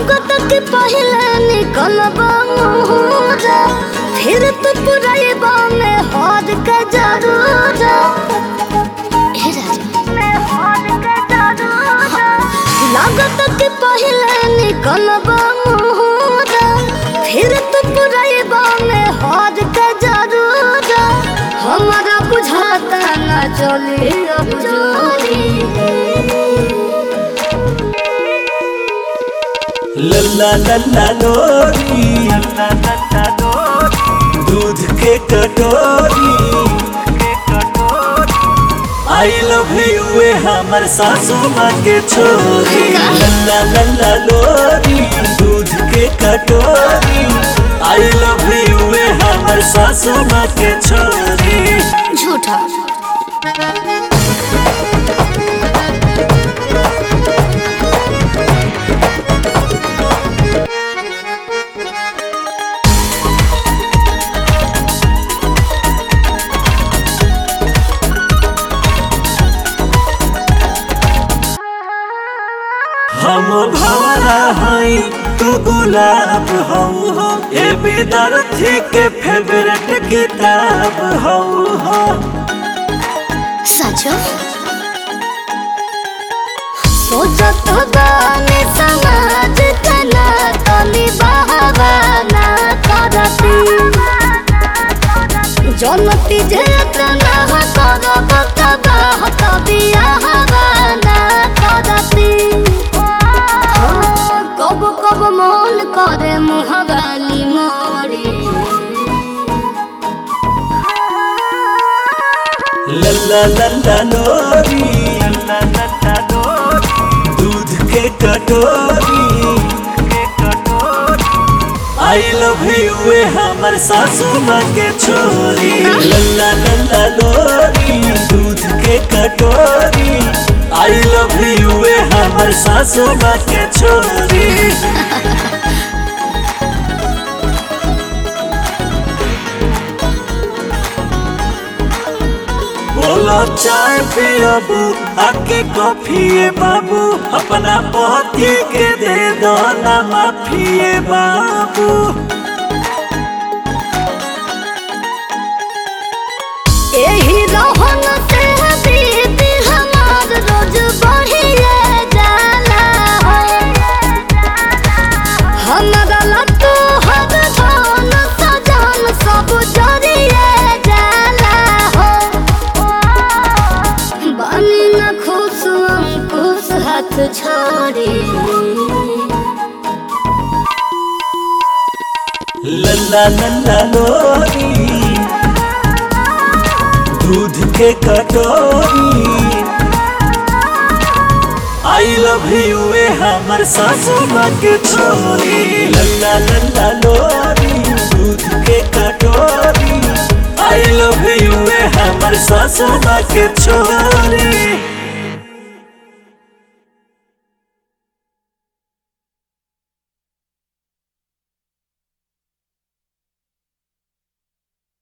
लागत के पहले निकलब मुहरा फिर तो पुरैबा में हार के जरूर हे राजा में हार के जरूर लागत के पहले निकलब मुहरा फिर तो पुरैबा में हार के जरूर हमारा बुझाता न चले अब जोरी लल्ला लल्ला लोरी लल्ला लल्ला लोरी दूध के कटोरी आई लव यू ए हमर सासू माँ के छोरी लल्ला लल्ला लोरी दूध के कटोरी आई लव यू ए हमर सासू माँ के छोरी झूठा हम भवरा हई तू गुलाब हऊ हो ए विद्यार्थी के फेवरेट किताब हऊ हो सचो सोचत गाने समाज तना तनी बहावाना करती जनती जे तना करब तबाह तबिया हवाना करती कब कब मन करे मुहगाली मोरी लल्ला लल्ला लोरी लल्ला लल्ला लोरी दूध के कटोरी आई लव यू ए हमर सासू माँ के छोरी लल्ला लल्ला लोरी दूध के कटोरी आई लव यू ए हमर सासू माँ के छोरी बोलो चाय पियबू आके कॉफी बाबू अपना पति के दे दो ना माफिए बाबू एही रहन से बीत हमार रोज बढ़िए जाला हमरा लट्टू हर धन सजन सब जरिए जाला हो बनी न खुश अंकुश हाथ छोड़ी लल्ला लल्ला लोरी दूध के कटोरी आई लव यू ए हमर सासू माँ के छोरी लल्ला लल्ला लोरी दूध के कटोरी आई लव यू ए हमर सासू माँ के छोरी